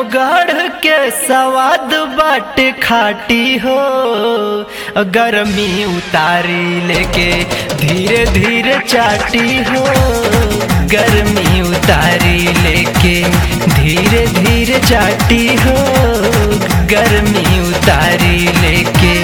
आजमगढ़ के सवाद बाट खाटी हो गर्मी उतारी लेके धीरे धीरे चाटी हो गर्मी उतारी लेके धीरे धीरे चाटी हो गर्मी उतारी लेके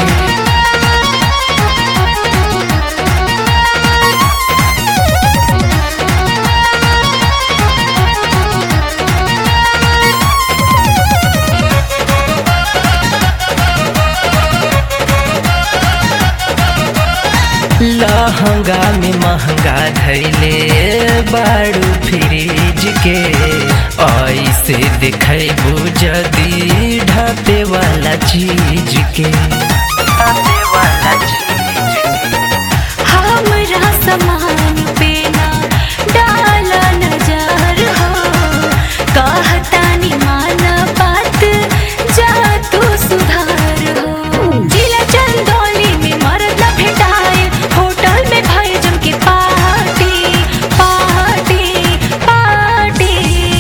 लहंगा में महंगा धैले बाड़ू फ्रिज के ऐसे दिखेबू जदी ढापे वाला चीज के ढापे वाला चीज हमरा समान पे ना डाला नजर हो कहतानी माना बात जा तू सुधार हो जिला चंदौली में मरद न भेटाए होटल में भाई जम के पार्टी पार्टी पार्टी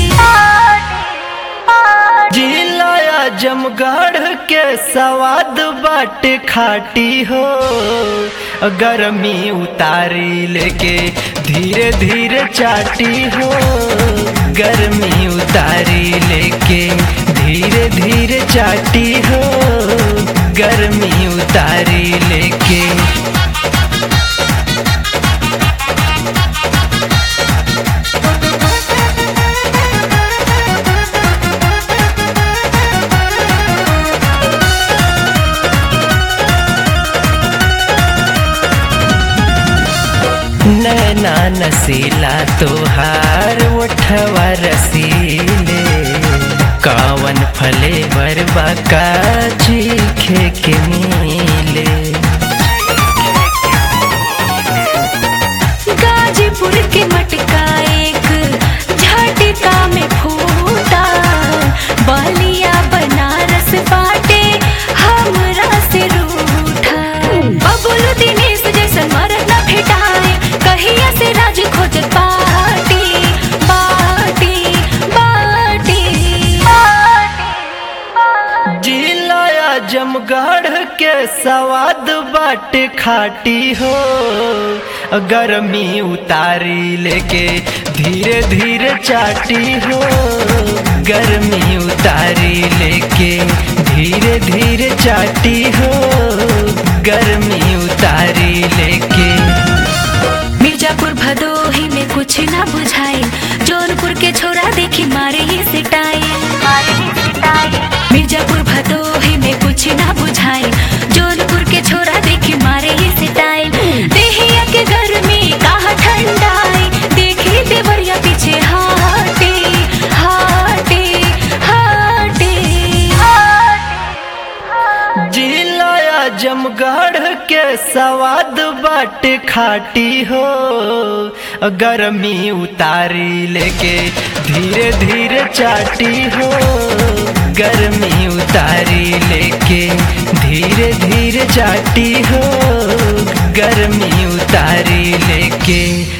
जिला आजमगढ़ के सवाद बाट खाटी हो गर्मी उतारी लेके धीरे धीरे चाटी हो गर्मी उतारी लेके धीरे धीरे चाटी हो गर्मी उतारी लेके नैना नसीला तोहार उठवा रसीले कवन फले बरबा चीखे के मिले गाजीपुर के मटका एक झटका में फूटा बलिया बनारस बाटे हमरा से रूठा बबुल दिनेश जैसन मरद न भेटाए कहिया से राज खोजत बाटी बाटी बाटी जिला आजमगढ़ के सवाद बाट खाटी हो गर्मी उतारी लेके धीरे धीरे चाटी हो गर्मी उतारी लेके धीरे धीरे चाटी हो गर्मी उतारी लेके मिर्जापुर भदोही में कुछ ना बुझाए जौनपुर के छोरा देखी मारे ये सिटाए मिर्जापुर भदोही में कुछ ना बुझाए जौनपुर के छोरा देखी मारे ये सिटाए देहिया के घर में कहा ठंडाई देखी देवरिया पीछे हाटे हाटे हाटे जिला आजमगढ़ के सवाद बाट खाटी हो गर्मी उतारी लेके धीरे धीरे चाटी हो गर्मी उतारी लेके धीरे धीरे चाटी हो गर्मी उतारी लेके